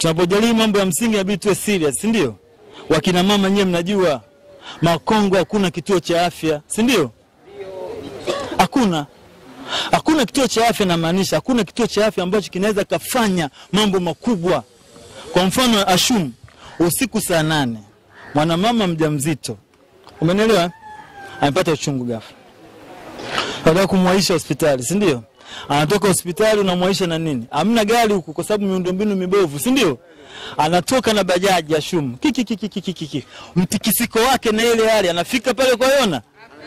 tunapojadili mambo ya msingi inabidi tuwe serious, si ndio? Wakina mama nyewe mnajua Makongo hakuna kituo cha afya, si ndio? Hakuna, hakuna kituo cha afya, namaanisha hakuna kituo cha afya ambacho kinaweza kafanya mambo makubwa. Kwa mfano, Ashum, usiku saa nane mwanamama mjamzito, umenielewa, eh? amepata uchungu ghafla, nataka kumwaisha hospitali, si ndio? Anatoka hospitali unamwaisha na nini? Hamna gari huku kwa sababu miundombinu mibovu, si ndio? Anatoka na bajaji ya Shum, kiki kiki kiki kiki, mtikisiko wake na ile hali, anafika pale kwa Yona,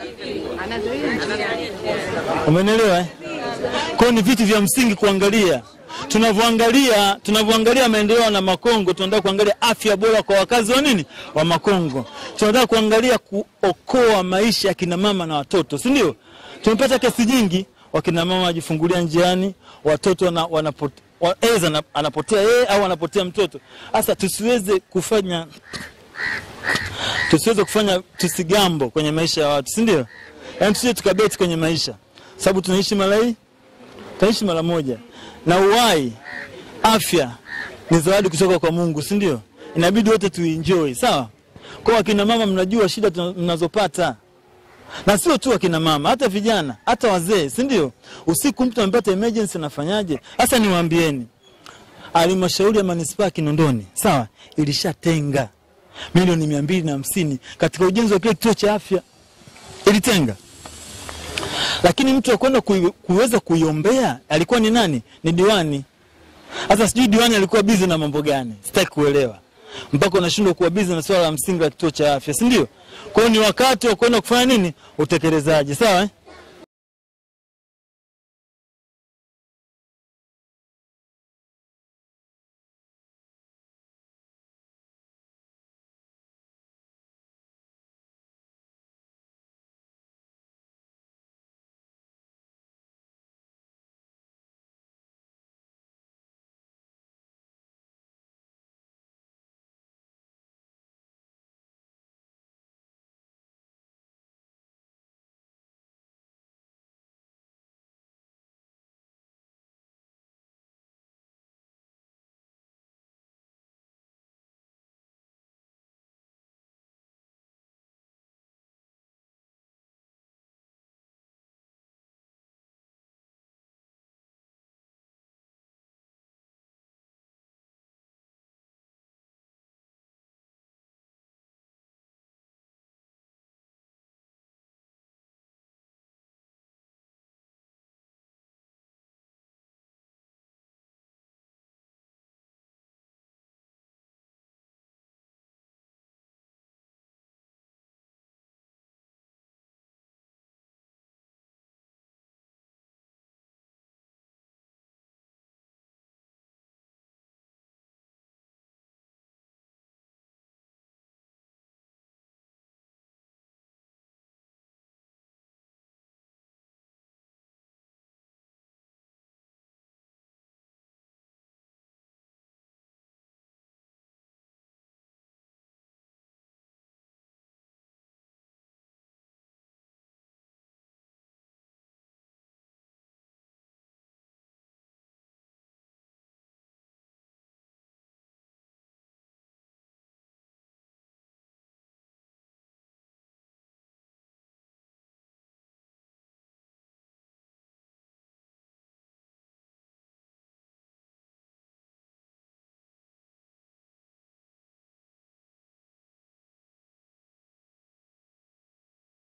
umenielewa eh? Kwa hiyo ni vitu vya msingi kuangalia tunavyoangalia tunavyoangalia maendeleo na Makongo, tunataka kuangalia afya bora kwa wakazi wa nini wa Makongo. Tunataka kuangalia kuokoa maisha ya kina mama na watoto, si ndio? Tumepata kesi nyingi, wakina mama wajifungulia njiani, watoto wana, wanapot, wa, eza na- anapotea yeye au anapotea mtoto. Sasa tusiweze kufanya tusiweze kufanya tusigambo kwenye maisha ya watu, si ndio? Yaani tusije tukabeti kwenye maisha, sababu tunaishi mara hii tunaishi mara moja, na uhai, afya ni zawadi kutoka kwa Mungu, si ndio? Inabidi wote tuenjoy, sawa? Kwa akina mama, mnajua shida tuna- mnazopata na sio tu akina mama, hata vijana, hata wazee, si ndio? Usiku mtu amepata emergency, anafanyaje? Sasa niwaambieni, halmashauri ya manispaa ya Kinondoni sawa, ilishatenga milioni mia mbili na hamsini katika ujenzi wa kile kituo cha afya, ilitenga lakini mtu wa kwenda kui, kuweza kuiombea alikuwa ni nani? Ni diwani. Sasa sijui diwani alikuwa bizi na mambo gani, sitaki kuelewa mpaka unashindwa kuwa bizi na swala la msingi la kituo cha afya, si ndio? Kwa hiyo ni wakati wa kwenda kufanya nini, utekelezaji, sawa eh?